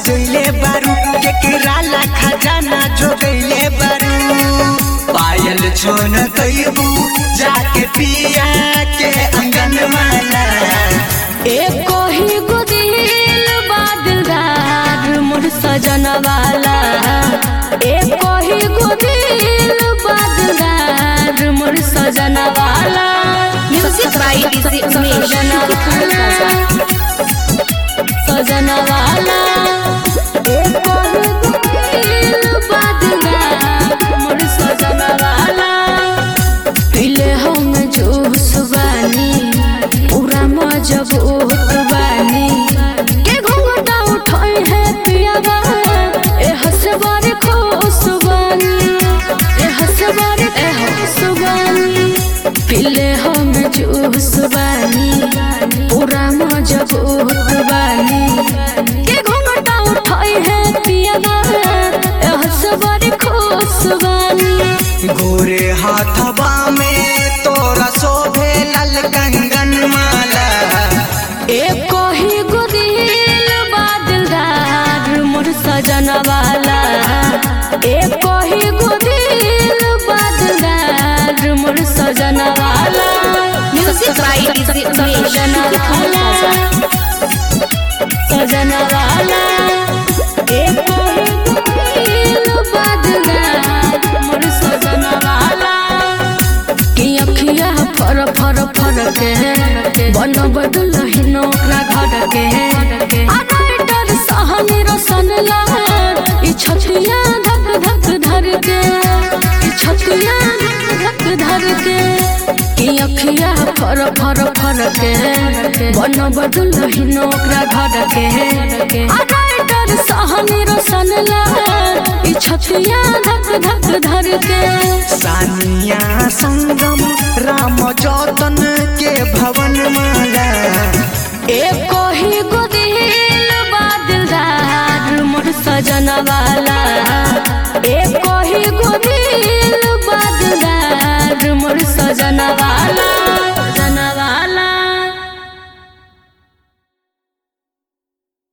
सजैले बारू केकरा ला खजाना जो गईले बारू पायल छोन कईबू जाके पिया के अंगन माला एको ही गुदिल बादलदार मोर सजन वाला एको ही गुदिल बादलदार मोर सजन वाला Music by DJ Umesh. सजन वाला सजन वाला एको ही गुदिल बादलदार मोर सजन वाला पीले हम जूस बानी पूरा मजबूत बानी के घूंघटा उठाई है पियावा ए हसबार खुश बानी ए हसबार ए खुश बानी पीले हम जूस बानी पूरा मजबूत बानी के घूंघटा उठाई है पियावा ए हसबार खुश बानी गोरे हाथवा में तोरा शोभे लाल कंगन माला एको ही गुदिल बादलदार मोर सजन वाला एको ही गुदिल बादलदार मोर सजन वाला Music by DJ Umesh. सजन वाला सजन वाला एको ही गुदिल बादलदार मोर सजन वाला कि अखिया फर फर फर के बन बदल हिनो ओकरा घर के आनाइटर सहनी रसन लहर ई छतिया धक धक धर के ई छतिया धक धक धर के कि अखिया फर फर फर के बन बदल हिनो ओकरा घर के आनाइटर सहनी रसन लहर ई छतिया धक धक धर के सानिया संगम राम जतन के भवन माला एको ही गुदिल